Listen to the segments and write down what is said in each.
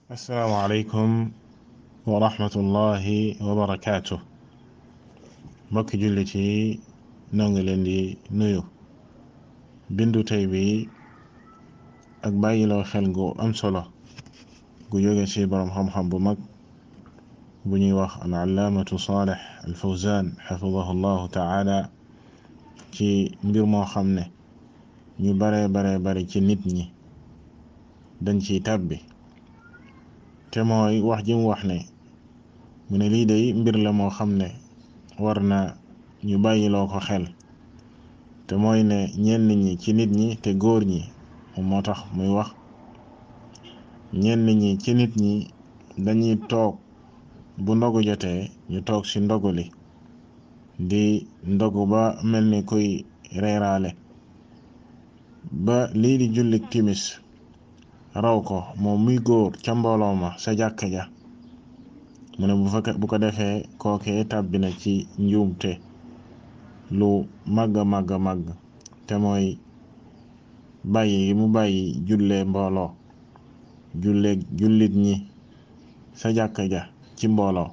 asalaamaaleykum wa rahmatullahi wa barakaatu mbokki jullit yi noo ngi leen di nuyu bindu tey bi ak bàyyiloo xel gu am solo gu jóge ci boroom xam-xam bu mag bu ñuy wax al allaamatu Saalih al Fawzaan xafidahu llahu taala ci mbir moo xam ne ñu bare bare bare ci nit ñi dañ ciy tàbbi te mooy wax ji mu wax ne mu ne lii day mbir la moo xam ne war na ñu bàyyiloo ko xel te mooy ne ñenn ñi ci nit ñi te góor ñi moom moo tax muy wax ñenn ñi ci nit ñi dañuy toog bu ndogu jotee ñu toog ci ndogu li di ndogu ba mel ni kuy reeraale ba lii di jullik timis raw ko moom muy góor ca mbooloo ma sa jàkka ja mu ne bu fa bu ko defee kookee tàbbi na ci njuumte lu màgg a màgg a màgg te mooy bàyyi mu bàyyi jullee mbooloo jullee jullit ñi sa jàkka ja ci mbooloo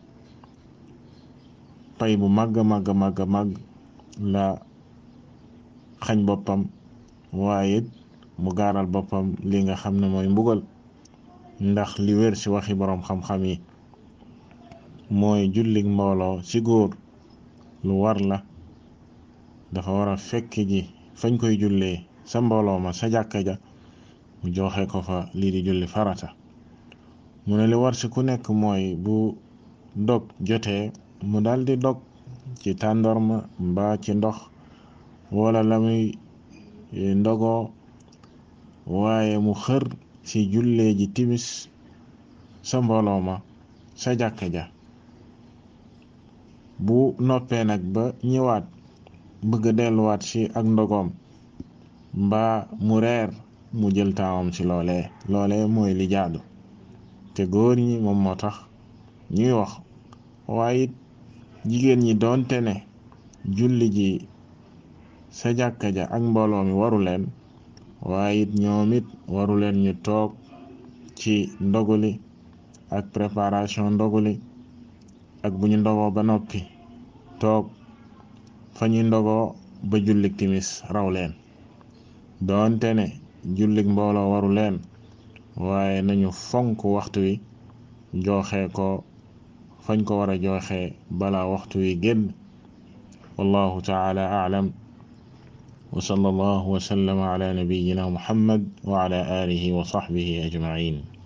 pay bu màgg a màgg a màgg a màgg la xañ boppam waaye mu gaaral boppam li nga xam ne mooy mbugal ndax li wér ci waxi boroom xam-xam yi mooy jullik mbooloo ci góor lu war la dafa war a fekk ji fañ koy jullee sa mbooloo ma sa jàkka ja mu joxe ko fa lii di julli farata mu ne li war ci ku nekk mooy bu dog jotee mu daldi dog ci tàndorma mbaa ci ndox wala la muy ndogoo waaye mu xër ci jullee ji timis sa mbooloo ma sa jàkka ja bu noppee nag ba ñëwaat bëgg delluwaat ci ak ndogoom mbaa mu reer mu jël taawam ci loolee loolee mooy li jaadu te góor ñi moom moo tax ñuy wax waaye it jigéen ñi doonte ne julli ji sa jàkka ja ak mbooloo mi waru leen waaye it ñoom it waru leen ñu toog ci ndoguli ak préparation ndoguli ak bu ñu ndogoo ba noppi toog fa ñuy ndogoo ba jullik timis raw leen doonte ne jullik mbooloo waru leen waaye nañu fonk waxtu wi joxe ko fañ ko war a joxe bala waxtu wi génn wallahu taala aalam wa sallallahu wa sallama ala nabiyyina muhammad wa ala alihi wa sahbihi ajma'in